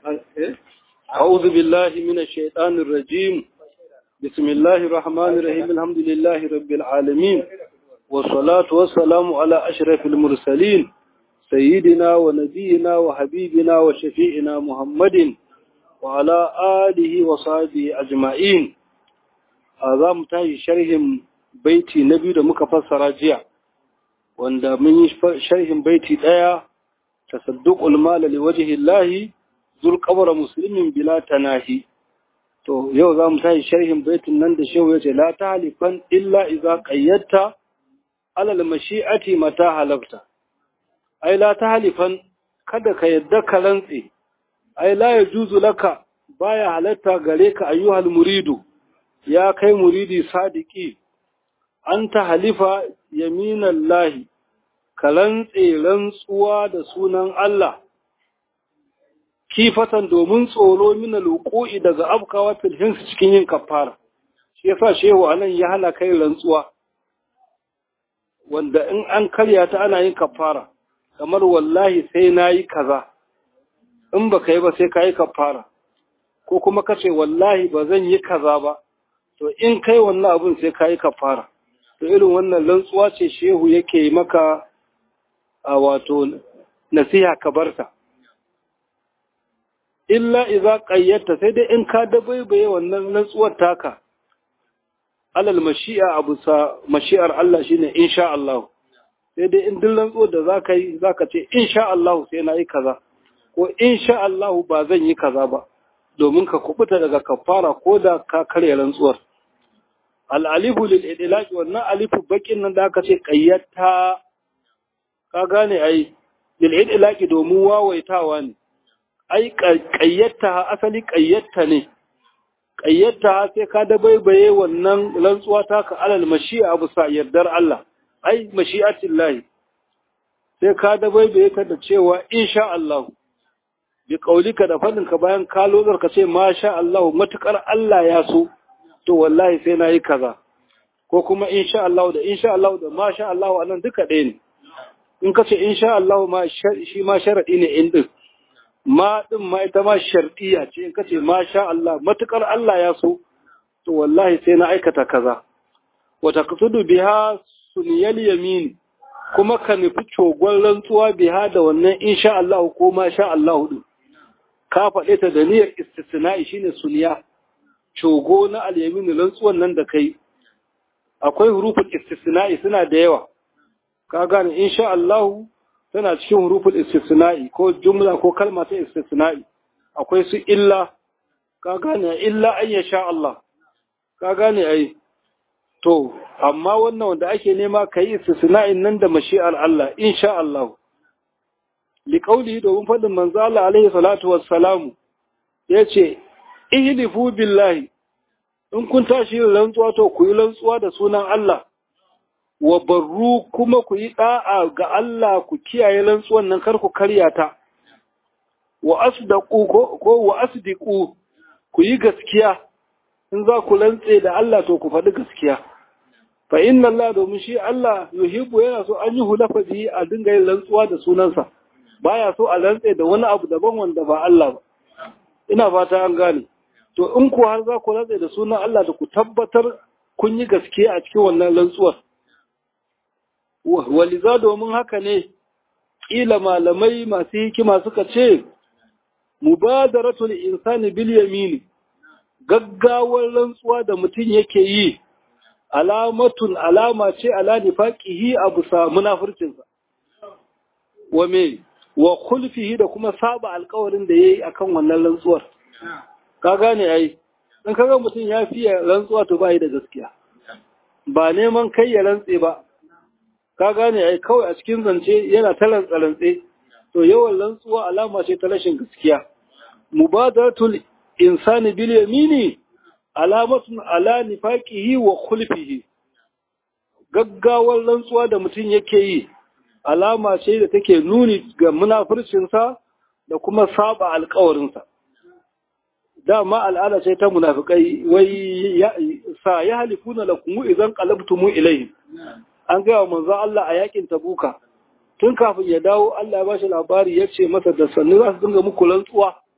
أعوذ بالله من الشيطان الرجيم بسم الله الرحمن الرحيم الحمد لله رب العالمين والصلاة والسلام على أشرف المرسلين سيدنا ونبينا وحبيبنا وشفيعنا محمد وعلى آله وصحبه أجمعين هذا متاي شرح بيتي نبي da muka fassara jiya wanda mun yi sharhin baiti daya tasadduqul mal li wajhi Allah zul qabra muslimin bila tanahi to yau za mu tashi sharhin baitin nan da shehu yace la tahlifan illa idza qayyatta alal mashi'ati mata halafta ai la tahlifan kada ka yadda ka rantse ai la yajuzu laka baya halatta gare ka ayyuhal muridu ya kai muridi sadiki an ta halifa yaminan lahi ka rantse rantsuwa da sunan Allah kifatan domin tsoro mina luƙo'i daga afkawa filhinsu cikin yin kafara shi yasa shehu anan ya hana kai rantsuwa wanda in an karya ta ana yin kafara kamar wallahi sai na yi kaza in ba ka yi ba sai ka yi kafara ko kuma ka ce wallahi ba zan yi kaza ba to in kai wannan abin sai ka yi kafara to irin wannan rantsuwa ce shehu yake maka a wato nasiha ka barta illa iza qayyata sai dai in ka dabaibaye wannan rantsuwar taka alal mashi'a abu sa mashi'ar Allah shine insha Allah sai dai in duk rantsuwar da zaka yi zaka ce insha Allah sai na yi kaza ko insha Allah ba zan yi kaza ba domin ka kubuta daga kafara ko da ka karya rantsuwar al'alifu lil'idilaki wannan alifu bakin nan da aka ce ƙayyata ka gane ai lil'idilaki domin wawaitawa ne ai ƙayyata asali ƙayyata ne ƙayyata sai ka da baibaye wannan rantsuwa ta ka alal mashi'a abu sa yardar Allah ai mashi'atin lahi sai ka da baibaye ka da cewa insha Allah bi ƙaulika da faɗinka bayan ka lozar ka ce masha Allah matuƙar Allah ya so to wallahi sai na yi kaza ko kuma insha Allah da insha Allah da masha Allah anan duka ɗaya ne in ka ce insha Allah ma shi ma sharadi ne in din ma din ma ita ma shardiya ce in ka ce masha Allah matukar Allah ya so to wallahi sai na aikata kaza wa taqsudu biha sunyal yamin kuma ka nufi cogon rantsuwa biha da wannan insha Allah ko masha Allah din ka faɗe ta da niyyar istisna'i shine sunya cogo na alyamin rantsuwan nan da kai akwai huruful istisna'i suna da yawa ka gane insha Allah tana cikin huruful istisna'i ko jumla ko kalma ta istisna'i akwai su illa ka gane illa an yasha Allah ka gane ai to amma wannan wanda ake nema kai istisna'in nan da mashi'ar Allah insha Allah liqauli domin fadin manzo Allah alaihi salatu wassalamu yace ihlifu billahi in kun tashi yin rantsuwa to ku yi rantsuwa da sunan Allah wa barru kuma ku yi da'a ga Allah ku kiyaye rantsuwan nan kar ku karya ta wa asdaqu ko, ko wa asdiqu ku yi gaskiya in za ku rantse da Allah to ku faɗi gaskiya fa inna Allah domin shi Allah yuhibbu yana so an yi hulafa bihi a dinga yin rantsuwa da sunansa baya so a rantse da wani abu daban wanda ba Allah ba ina fata an gane to in ku har za ku rantse da sunan Allah da ku tabbatar kun yi gaskiya a cikin wannan rantsuwar waliza domin haka ne ƙila malamai masu hikima suka ce mubadaratul insani bil yamini gaggawar rantsuwa da mutum yake yi alamatun alama ce ala nifaqihi abu sa munafircinsa wa me wa khulfihi da kuma saba alƙawarin da yayi akan wannan rantsuwar ka gane ai in kaga mutum ya fiye rantsuwa to bai da gaskiya ba neman kai ya rantse ba ka gane ai kawai a cikin zance yana ta rantsa to yawan rantsuwa alama ce ta rashin gaskiya mubadaratul insani bil yamini alamatun ala nifaqihi wa khulfihi gaggawar rantsuwa da mutum yake yi alama ce da take nuni ga munafircinsa da kuma saba alkawarinsa dama al'ada ce ta munafikai wai sa ya halifuna lakum idan qalabtumu ilayhi an ga wa manzo Allah a yakin tabuka tun kafin ya dawo Allah ya bashi labari ya ce masa da sannu za su dinga muku rantsuwa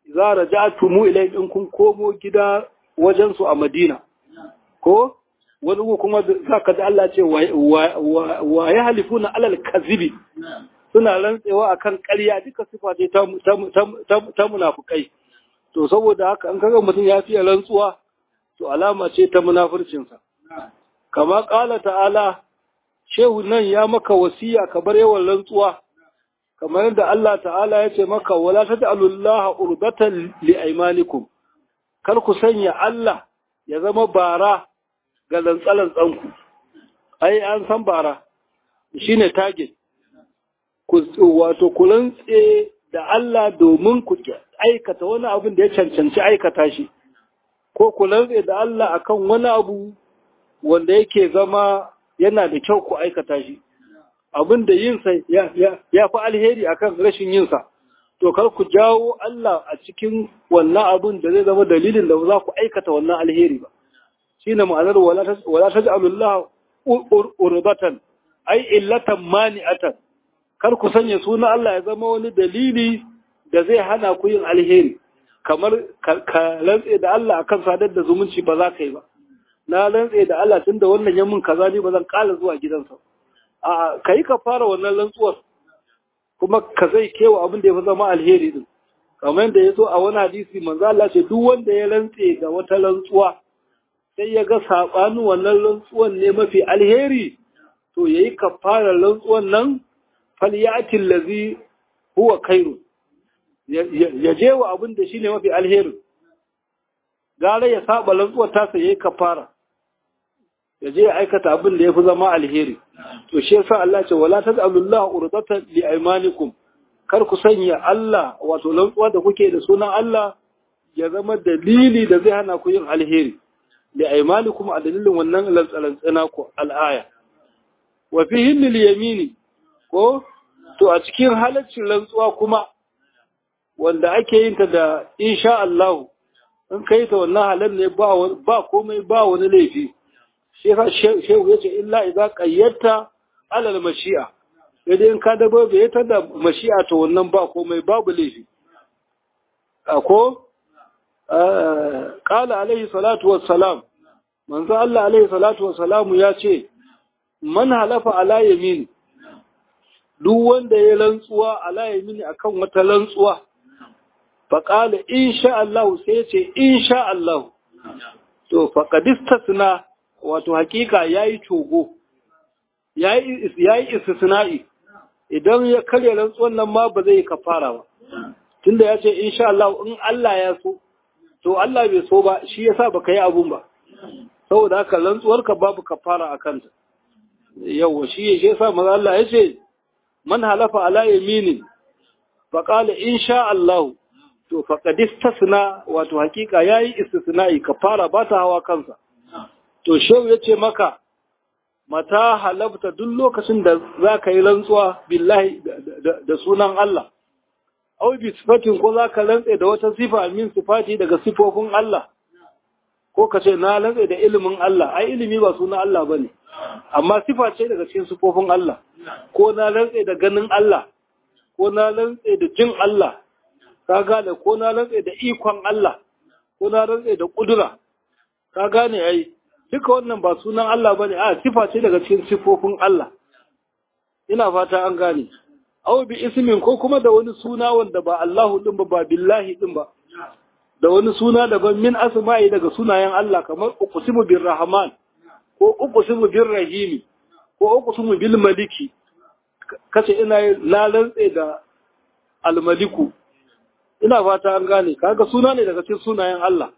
za raja'tumu ilayhim in kun komo gida wajen su a Madina ko wani kuma zaka da Allah ce wa ya halifuna alal kazibi suna rantsewa akan ƙarya duka sifa ce ta ta munafukai to saboda haka an kaga mutum ya fiye rantsuwa to alama ce ta munafurcinsa kama ƙala ta'ala shehu nan ya maka wasiya ka bar yawan rantsuwa kamar yadda Allah ta'ala ya ce maka wala taj'alullaha urdatan li aymanikum kar ku sanya Allah ya zama bara ga lantsalantsanku ai an san bara shine target ku wato ku rantse da Allah domin ku aikata wani abin da ya cancanci aikata shi ko ku rantse da Allah akan wani abu wanda yake zama yana da kyau ku aikata shi abin da yinsa ya fi alheri akan rashin yinsa to kar ku jawo Allah a cikin wannan abin da zai zama dalilin da za ku aikata wannan alheri ba shine ma'anar wala taj'alullah urbatan ai illatan mani'atan kar ku sanya suna Allah ya zama wani dalili da zai hana ku yin alheri kamar ka rantse da Allah akan sadar da zumunci ba za ka yi ba na rantse da Allah tunda wannan ya mun kaza ne ba zan kala zuwa gidansa a kai ka fara wannan rantsuwar kuma ka zai kewa abin da ya fi zama alheri din kamar yadda ya zo a wani hadisi manzo Allah ce duk wanda ya rantse da wata rantsuwa sai ya ga sabanin wannan rantsuwan ne mafi alheri to yayi kafarar rantsuwan nan falyati allazi huwa khairu ya je wa abin da shine mafi alheri gara ya saba rantsuwar tasa yayi kafara ya je ya aikata abin da yafi zama alheri to shi yasa Allah ce wala tad'alullahu urdatan li aymanikum kar ku sanya Allah wato rantsuwa da kuke da sunan Allah ya zama dalili da zai hana ku yin alheri li aymanikum a dalilin wannan lantsalantsana ku al'aya wa fihi lil yamini ko to a cikin halaccin rantsuwa kuma wanda ake yin ta da insha Allah in kai ta wannan halal ne ba ba komai ba wani laifi shi yasa shehu yace illa idza qayyata alal mashi'a sai dai in ka dabo bai ta da mashi'a to wannan ba komai babu laifi ko qala alaihi salatu wassalam manzo Allah alaihi salatu wassalamu ya ce man halafa ala yamin duk wanda ya rantsuwa ala yamin akan wata rantsuwa faƙala insha Allah sai ya ce insha Allah to faƙadistasna wato hakika ya yi cogo ya yi istisna'i idan ya karya rantsuwan nan ma ba zai yi kafara ba tunda ya ce insha Allah in Allah ya so to Allah bai so ba shi yasa baka yi abun ba saboda haka rantsuwarka babu kafara a kanta yawa shi yasa maza Allah ya ce man halafa ala yaminin faqala insha Allah to faƙadis tasna wato hakika ya yi istisna'i kafara ba ta hawa kansa to shehu ya ce maka mata halabta duk lokacin da za ka yi rantsuwa billahi da sunan Allah au bi sifatin ko za ka rantse da wata sifa min sifati daga sifofin Allah ko ka ce na rantse da ilimin Allah ai ilimi ba sunan Allah ba ne amma sifa ce daga cikin sifofin Allah ko na rantse da ganin Allah ko na rantse da jin Allah ka gane ko na rantse da ikon Allah ko na rantse da kudura ka gane ai duka wannan ba sunan Allah bane a sifa ce daga cikin sifofin Allah ina fata an gane aw bi ismin ko kuma da wani suna wanda ba Allahu din ba ba billahi din ba da wani suna daban min asma'i daga sunayen Allah kamar uqsimu bir rahman ko uqsimu bir rahimi ko uqsimu bil maliki kace ina la rantse da al maliku ina fata an gane kaga suna ne daga cikin sunayen Allah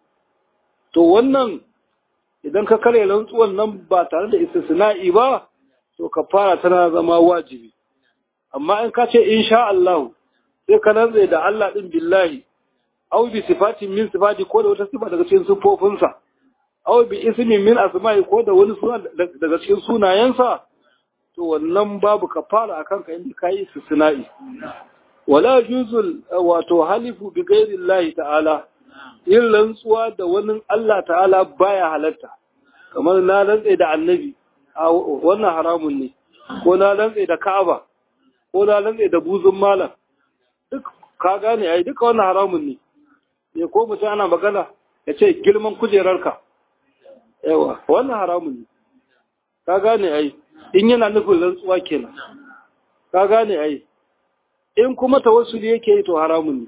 to wannan idan ka kare rantsuwan nan ba tare da istisna'i ba to kafara tana zama wajibi amma in ka ce insha Allah sai ka rantsa da Allah din billahi aw bi sifatin min sifati ko da wata sifa daga cikin sifofinsa aw bi ismin min asma'i ko da wani suna daga cikin sunayensa to wannan babu kafara akan ka inda kai istisna'i wala juzul wato halifu bi ghairi Allah ta'ala yin rantsuwa da wani Allah ta'ala baya halatta kamar na rantsa da annabi a wannan haramun ne ko na rantsa da Ka'aba ko na rantsa da buzun malam duk ka gane ai duka wannan haramun ne ya ko mutum ana magana ya ce girman kujerarka yawa wannan haramun ne ka gane ai in yana nufin rantsuwa kenan ka gane ai in kuma tawassuli yake yi to haramun ne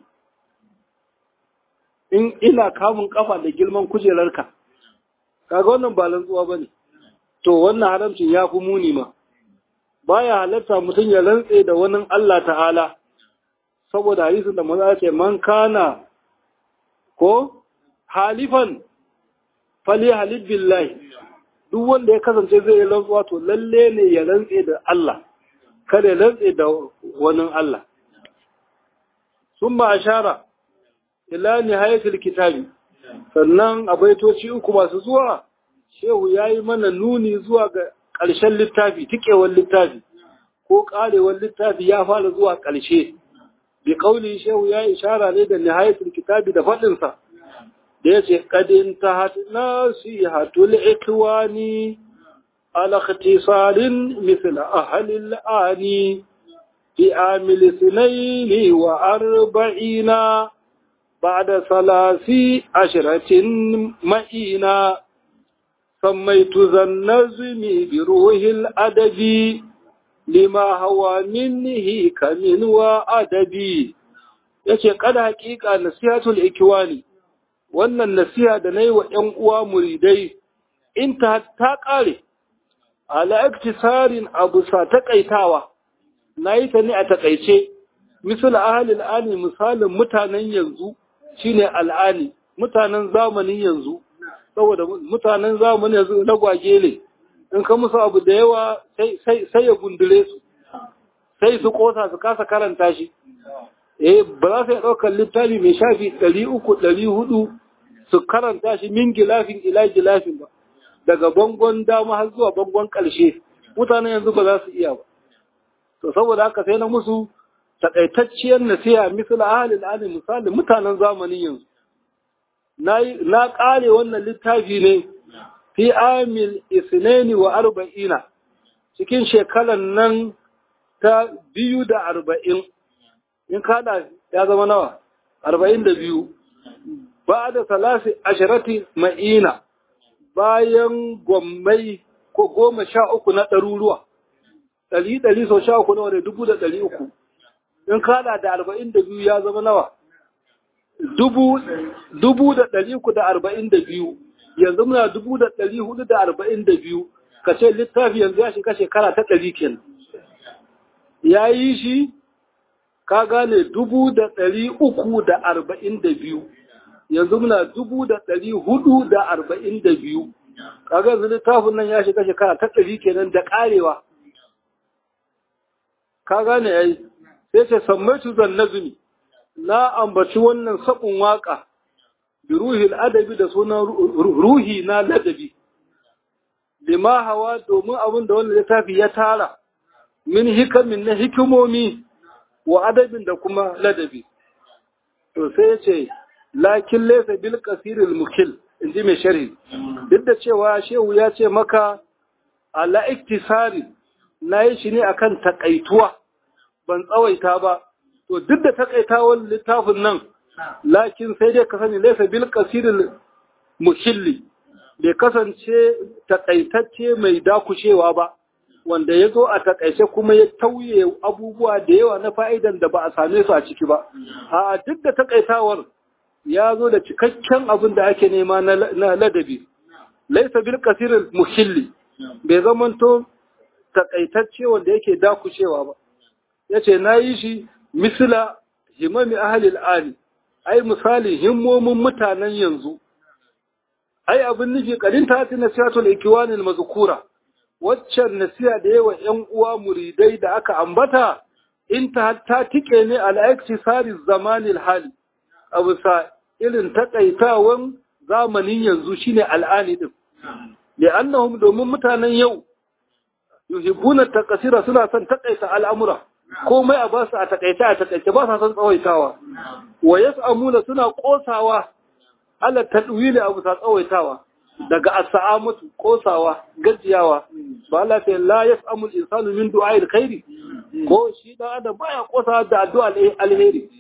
in ina kamun kafa da girman kujerarka kaga wannan ba rantsuwa bane to wannan haramcin ya fi muni ma baya halatta mutum ya rantse da wani Allah ta'ala saboda hadisin da maza ce man kana ko halifan fali halif billahi duk wanda ya kasance zai yi rantsuwa to lalle ne ya rantse da Allah kada ya rantse da wani Allah summa ashara ila nihayatul kitabi sannan a baitoci uku masu zuwa shehu yayi mana nuni zuwa ga ƙarshen littafi tikewar littafi ko ƙarewar littafi ya fara zuwa ƙarshe bi kauli shehu ya ishara ne da nihayatul kitabi da faɗinsa da yace qadin tahat nasihatul ikwani ala ikhtisarin mithl ahli al-ani fi amil sinaini wa arba'ina ba'da salasi ashratin ma'ina سميت ذا النزم بروح الأدب لما هو منه كمن وأدبي yace kada hakika nasihatul ikwani wannan nasiha da nayi wa ƴan uwa muridai in ta ta kare ala iktisarin abu sa takaitawa nayi ta ne a takaice misal ahli al'ani misalin mutanen yanzu shine al'ani mutanen zamanin yanzu saboda mutanen zamani yanzu na gwage ne in ka musu abu da yawa sai ya gundule su sai su kosa su kasa karanta shi eh ba za su yi ɗaukar littafi mai shafi ɗari uku ɗari hudu su karanta shi min gilafin ila gilafin ba daga bangon dama har zuwa bangon ƙarshe mutanen yanzu ba za su iya ba to saboda haka sai na musu takaitacciyar nasiha misal ahalin ali misali mutanen zamanin yanzu na ƙare wannan littafi ne fi amil isnani wa arba'ina cikin shekaran nan ta biyu da arba'in in kada ya zama nawa arba'in da biyu ba da salasi ashirati ma'ina bayan gwammai ko goma sha uku na ɗaruruwa ɗari ɗari sau sha uku nawa da dubu da ɗari uku in kada da arba'in da biyu ya zama nawa dubu da ɗari uku da arba'in da biyu yanzu muna dubu da ɗari hudu da arba'in da biyu ka ce littafi yanzu ya shiga shekara ta ɗari kenan ya yi shi ka gane dubu da ɗari uku da arba'in da biyu yanzu muna dubu da ɗari hudu da arba'in da biyu kaga yanzu littafin nan ya shiga shekara ta ɗari kenan da ƙarewa ka gane ya yi sai ce sammaitu zan nazumi na ambaci wannan sabon waka bi ruhil adabi da sunan ruhi na ladabi lima hawa domin abin da wannan littafi ya tara min hikamin na hikimomi wa adabin da kuma ladabi to sai ya ce lakin laysa bil qasiril mukil inji mai sharhi duk da cewa shehu ya ce maka ala iktisari na yi shi ne akan takaituwa ban tsawaita ba to duk da takaitawan littafin nan lakin sai dai ka sani laisa bil qasiril muhilli bai kasance takaitacce mai dakushewa ba wanda ya zo a takaice kuma ya tauye abubuwa da yawa na fa'idan da ba a same su a ciki ba a duk da takaitawar ya zo da cikakken abin da ake nema na ladabi laisa bil qasiril muhilli bai zamanto takaitacce wanda yake dakushewa ba yace na yi shi misila himami ahalil ali ai misali himmomin mutanen yanzu ai abin nufi kadin ta tina siyatul ikiwanin mazkura waccan nasiha da yawa ƴan uwa muridai da aka ambata in ta ta tike ne al iktisari zamanil hali abu sa irin takaitawan zamanin yanzu shine al'ani din li'annahum domin mutanen yau yuhibbuna takasira suna son takaita al'amura komai a basu a takaice a takaice ba sa son tsawaitawa wa yas'amuna suna kosawa ala tadwili abu sa tsawaitawa daga as-sa'amatu kosawa gajiyawa ba Allah ta la yas'amu al-insanu min du'a'il khairi ko shi da adam baya kosawa da addu'a alheri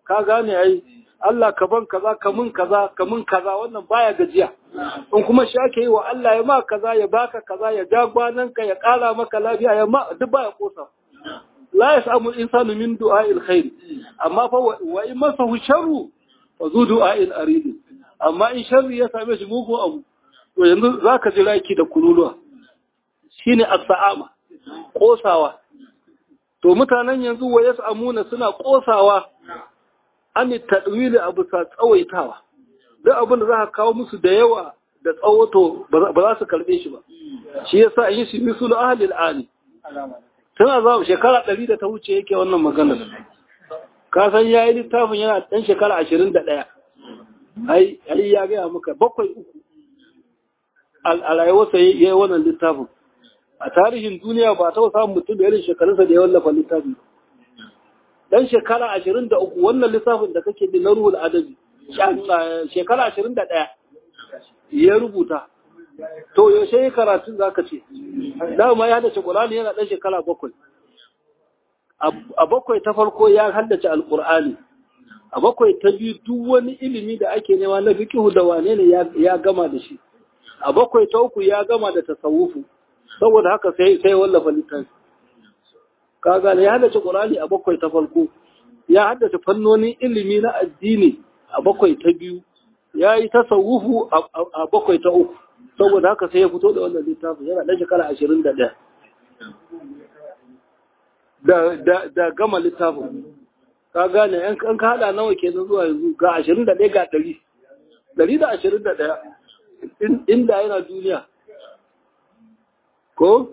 ka gane ai Allah ka ban kaza ka mun kaza ka mun kaza wannan baya gajiya in kuma shi ake yi wa Allah ya ma kaza ya baka kaza ya ja ka ya kara maka lafiya ya ma duk baya kosa la yasamu insanu min du'a'il khair amma fa wa in masahu sharru fa zu du'a'il arid amma in sharri ya same shi mugu abu to yanzu zaka ji raki da kululuwa shine as-sa'ama kosawa to mutanen yanzu wa yasamuna suna kosawa an tadwili abu sa tsawaitawa duk abin da za ka kawo musu da yawa da tsawato ba za su karbe shi ba shi yasa yin shi misul ahlil ali tun a zaɓa shekara ɗari da ta wuce yake wannan maganar ka san ya yi littafin yana ɗan shekara ashirin da ɗaya ai ya gaya maka bakwai uku a rayuwarsa ya yi wannan littafin a tarihin duniya ba ta samun mutum da irin shekarunsa da ya wallafa littafin dan shekara ashirin da uku wannan littafin da kake bi na ruhul adabi shekara ashirin da ɗaya ya rubuta to yaushe yi karatun za ka ce dama ya haddace ƙulani yana ɗan shekara bakwai a bakwai ta farko ya haddace alƙur'ani a bakwai ta biyu duk wani ilimi da ake nema na fikihu da wane ne ya gama da shi a bakwai ta uku ya gama da tasawufu saboda haka sai sai wallafa littafi ka gane ya haddace ƙur'ani a bakwai ta farko ya haddace fannonin ilimi na addini a bakwai ta biyu ya yi tasawufu a bakwai ta uku saboda haka sai ya fito da wannan littafin yana ɗan shekara ashirin da ɗaya da gama littafin ka gane yan ka haɗa nawa ke zuwa yanzu ga ashirin da ɗaya ga ɗari ɗari da ashirin da ɗaya inda yana duniya ko?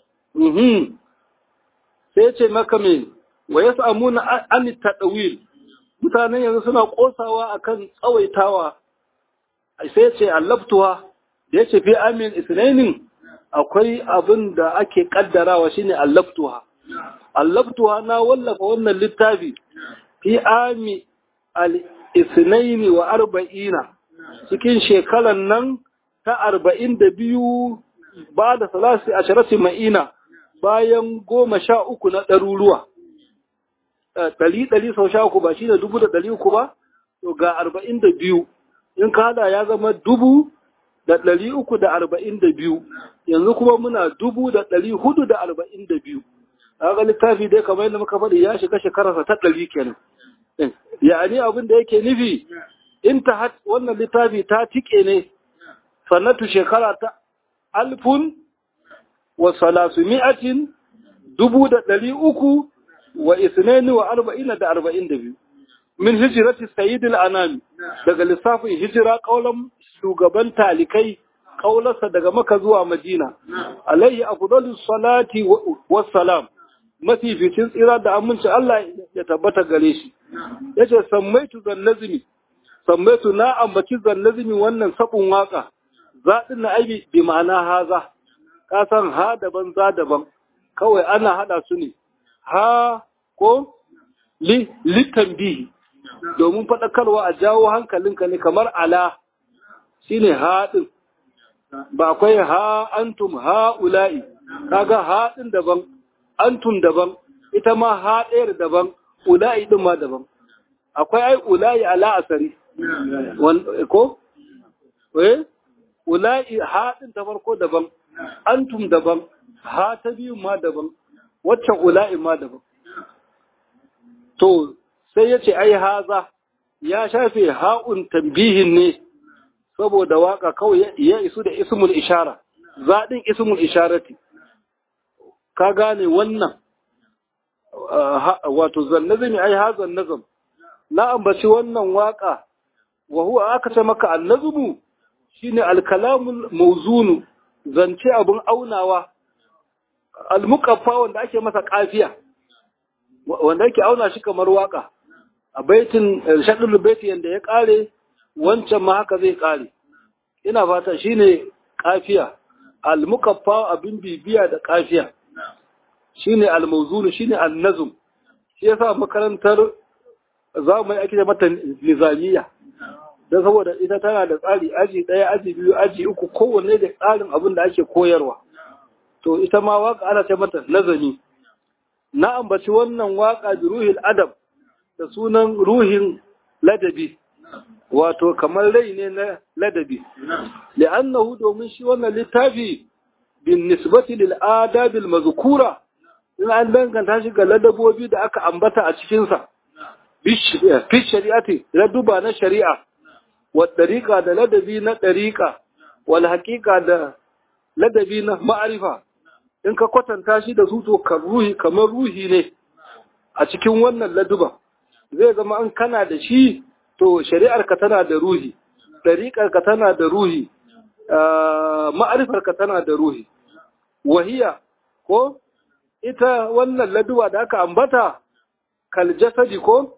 sai ce maka me wa ya samu na an taɗawil mutanen yanzu suna ƙosawa akan tsawaitawa sai ce allabtuwa da ya ce fi amin isnainin akwai abin da ake kaddarawa shine allabtuwa allabtuwa na wallafa wannan littafi fi ami al-isnaini wa arba'ina cikin shekaran nan ta arba'in da biyu ba da salasi a sharati ma'ina bayan goma sha uku na ɗaruruwa ɗari ɗari sau sha uku ba shi da dubu da ɗari uku ba to ga arba'in da biyu in ka hada ya zama dubu da ɗari uku da arba'in da biyu yanzu kuma muna dubu da ɗari hudu da arba'in da biyu ga littafi dai kamar yadda muka faɗi ya shiga shekararsa ta ɗari kenan ya'ani abin da yake nufi in ta wannan littafi ta tike ne sanatu shekara ta alfun wa salasu mi'atin dubu da ɗari uku wa isnaini wa arba'ina da arba'in da biyu min hijirati sayyidil anami daga lissafin hijira kaulan shugaban talikai kaularsa daga maka zuwa madina alayhi afdalus salati wassalam mafificin tsira da aminci Allah ya tabbata gare shi yace sammaitu zannazmi sammaitu na ambaci zannazmi wannan sabon waka zadin na aibi bi ma'ana haza ka san ha daban za daban kawai ana hada su ne ha ko li litambihi domin faɗakarwa a jawo hankalinka ne kamar ala shi ne haɗin ba akwai ha antum ha ula'i kaga haɗin daban antum daban ita ma ha ɗayar daban ula'i ɗin ma daban akwai ai ula'i ala asari ko? eh ula'i haɗin ta farko daban antum daban ha ta biyu ma daban waccan ula'i ma daban to sai ya ce ai haza ya shafe ha'un tambihin ne saboda waka kawai ya isu da ismul ishara zaɗin ismul isharati ka gane wannan wato zannazimi ai hazan nazam na ambaci wannan waka wa huwa aka ce maka annazmu shine alkalamul mawzunu zance abun aunawa almuqaffa wanda ake masa kafiya wanda yake auna shi kamar waka a baitin shaɗin baiti yadda ya ƙare wancan ma haka zai ƙare ina fata shine kafiya al-mukaffa abin bibiya da kafiya shine al-mawzun shine an-nazm shi yasa makarantar za mu yi ake mata nizamiya don saboda ita tana da tsari aji ɗaya aji biyu aji uku kowanne da tsarin abin da ake koyarwa to ita ma waka ana ce mata nazami na ambaci wannan waka bi ruhil adab da sunan ruhin ladabi wato kamar rai ne na ladabi li'annahu domin shi wannan littafi bin nisbati lil adabil mazkura in an danganta shi ga ladabobi da aka ambata a cikin sa fi shari'ati laduba na shari'a wa dariqa da ladabi na dariqa wal haqiqa da ladabi na ma'arifa in ka kwatanta shi da su to ruhi kamar ruhi ne a cikin wannan laduba zai zama an kana da shi to shari'arka tana da ruhi ɗariƙarka tana da ruhi ma'arifarka tana da ruhi wahiya ko ita wannan laduwa da aka ambata kaljasadi ko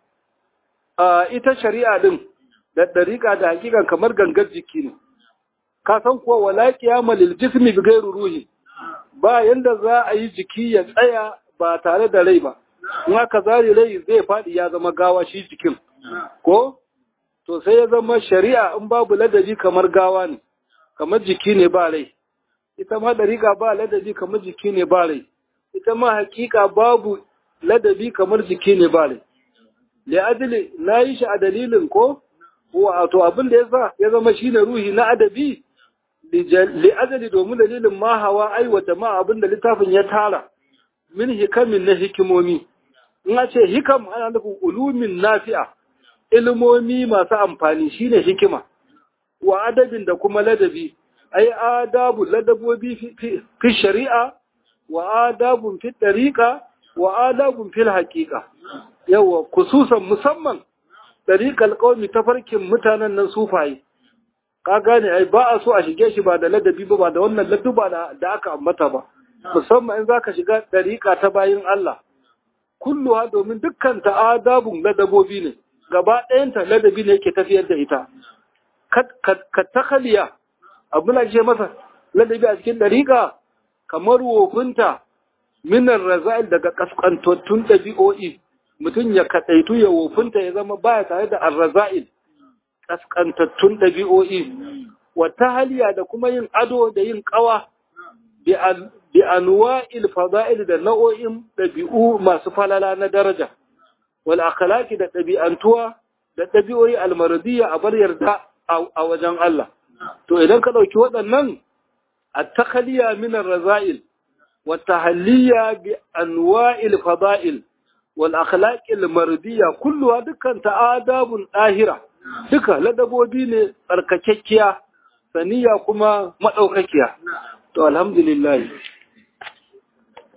ita shari'a din da ɗariƙa da hakikan kamar gangar jiki ne ka san kuwa wala qiyama lil jismi bi ghairi ruhi ba yanda za a yi jiki ya tsaya ba tare da rai ba in aka zari rai zai faɗi ya zama gawa shi jikin ko to sai ya zama shari'a in babu ladabi kamar gawa ne kamar jiki ne ba rai ita ma dariƙa ba ladabi kamar jiki ne ba rai ita ma hakika babu ladabi kamar jiki ne ba rai li'adili na yi shi a dalilin ko wato abin da ya sa ya zama shine ruhi na adabi li'adali domin dalilin ma hawa aiwata ma abin da littafin ya tara min hikamin na hikimomi in a ce hikam ana nufin ulumin nafi'a ilmomi masu amfani shine hikima wa adabin da kuma ladabi ai adabu ladabobi fi shari'a wa adabun fi tariqa wa adabun fil haqiqa yawa kususan musamman tariqal qaumi tafarkin mutanen nan sufaye ka gane ai ba a so a shige shi ba da ladabi ba ba da wannan laduba da aka ambata ba musamman in zaka shiga tariqa ta bayin Allah kulluha domin dukkan ta adabun ladabobi ne gaba ɗayanta ladabi ne yake tafiyar da ita ka takhaliya abu na ce masa ladabi a cikin ɗariƙa kamar wofinta minar raza'il daga kaskantattun ɗabi'o'i mutum ya kaɗaitu ya wofinta ya zama baya tare da arraza'il kaskantattun ɗabi'o'i wata haliya da kuma yin ado da yin ƙawa bi anwa'il fada'il da nau'o'in ɗabi'u masu falala na daraja wal akhlaqi da ɗabi'antuwa da ɗabi'o'i almaradiyya a bar yarda a wajen Allah to idan ka ɗauki waɗannan at-takhliya min ar-raza'il wa tahliya bi anwa'il fada'il wal akhlaqi al-maradiyya kulluha dukkan ta'adabun dahira duka ladabobi ne tsarkakekkiya saniya kuma madaukakiya to alhamdulillah